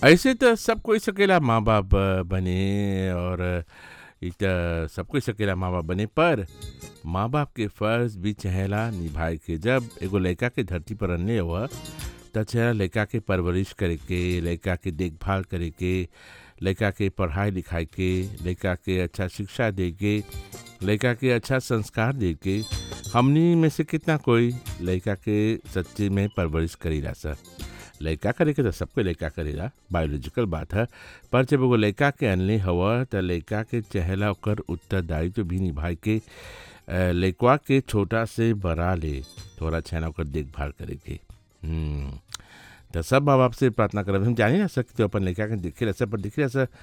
ऐसे त सब कोई सकेला माँ बाप बने और इ त सब कोई सकेला माँ बाप बने पर माँ बाप के फर्ज भी चहेला निभाए के जब एगो लड़का के धरती पर अनले हुआ त चेहरा लड़का के परवरिश करे के लड़का के देखभाल करे के लड़का के पढ़ाई लिखाई के लड़का के अच्छा शिक्षा दे के लड़का के अच्छा संस्कार दे के हमनी में से कितना कोई लड़का के सच्चे में परवरिश करीला सर लड़का करे के तो सबको लड़का करेला बायोलॉजिकल बात है पर जब एगो लड़का के अनले हवा त लड़का के चहेला ओकर उत्तरदायित्व भी निभाए के अ, लड़कवा के छोटा से बड़ा ले थोड़ा छेना ओकर देखभाल करे के हम्म, त सब माँ बाप से प्रार्थना करब हम जाने ना सकते अपन लड़का के देखे रह पर देखे रह